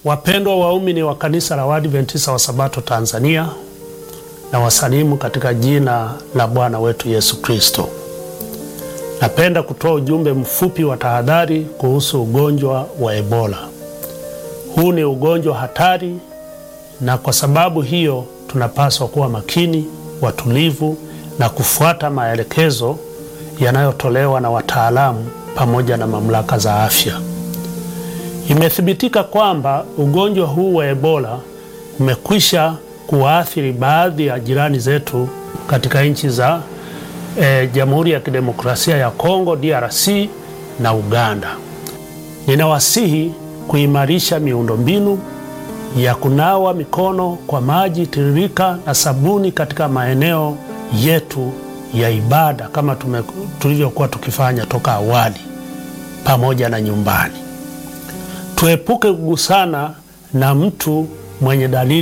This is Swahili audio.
Wapendwa waumini wa kanisa la Waadventista wa Sabato Tanzania, na wasalimu katika jina la Bwana wetu Yesu Kristo. Napenda kutoa ujumbe mfupi wa tahadhari kuhusu ugonjwa wa Ebola. Huu ni ugonjwa hatari, na kwa sababu hiyo tunapaswa kuwa makini, watulivu na kufuata maelekezo yanayotolewa na wataalamu pamoja na mamlaka za afya. Imethibitika kwamba ugonjwa huu wa Ebola umekwisha kuwaathiri baadhi ya jirani zetu katika nchi za e, Jamhuri ya Kidemokrasia ya Kongo DRC na Uganda. Ninawasihi kuimarisha miundombinu ya kunawa mikono kwa maji tiririka na sabuni katika maeneo yetu ya ibada kama tulivyokuwa tukifanya toka awali pamoja na nyumbani. Tuepuke kugusana na mtu mwenye dalili